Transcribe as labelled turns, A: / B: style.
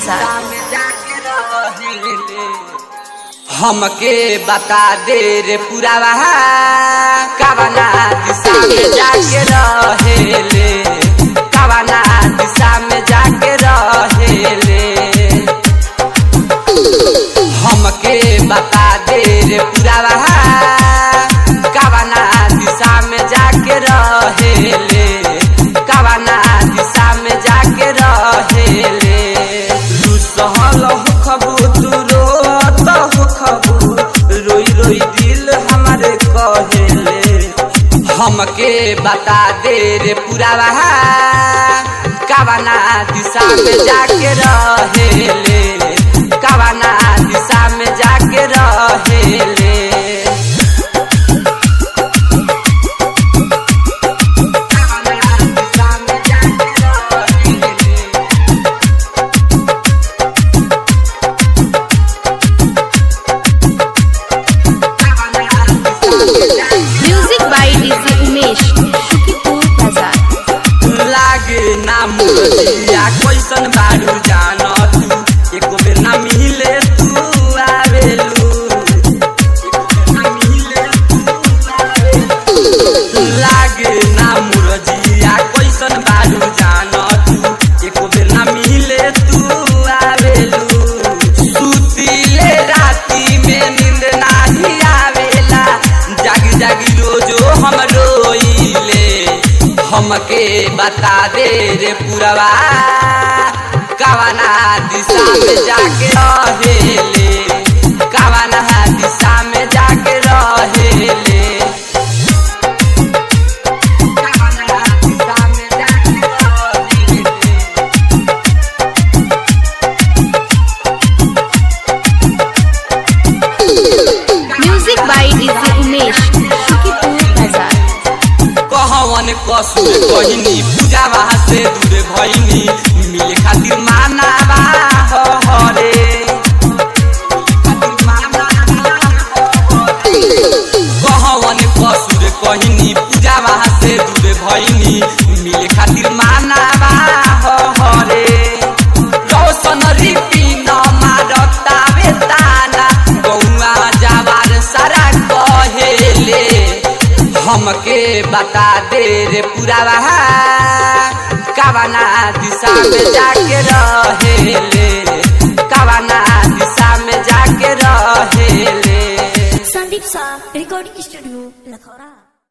A: बाजार
B: हमके बता दे रे पुरावा कवना दिशा में जाके रहेले कवना दिशा में जाके रहेले हमके बता दे रे पुरावा कवना दिशा में जाके रहेले कवना दिशा में जाके रहेले रुसहल होखबू तू रोत होखबू रोई रोई दिल हमारे कहेले हमके बता दे रे पुरावा कवना दिशा में जाके रहेले कवना दिशा में जाके रहेले कवना दिशा में जाके रहेले
A: music by DJ Umesh Shukipur बाजार
B: लागे ना मुरलिया कैसन बारू जान तू एको बेर ना मिले तू आवेलू एको बेर ना मिले तू आवेलू। लागे ना मुरजिया कैसन बारू जान तू एको बेर ना मिले तू आवेलू सुतीले राती में नींद नाही आवेला जागी जागी रोजो हम रोइले हमके बता दे रे पुरवा कवना दिशा में जाके रहेले कवना दिशा में जाके रहेले कवना दिशा में जाके रहेले
A: music by DJ Umesh Shukipur बाजार
B: कहवन कसुर कहनी पूजावा से दूर भइनी मिले खातिर मानावा हो हरे कहवन कसुर कहनी पूजावा से दूर भइनी मिले खातिर मानावा हो हरे रौशन रिपिन मारतावे ताना गौआ जावार सारा कहेले हमके बता दे रे पुरावा कवना दिशा में जाके रहेले कवना दिशा में जाके रहेले
C: संदीप सा रिकॉर्डिंग स्टूडियो लखौरा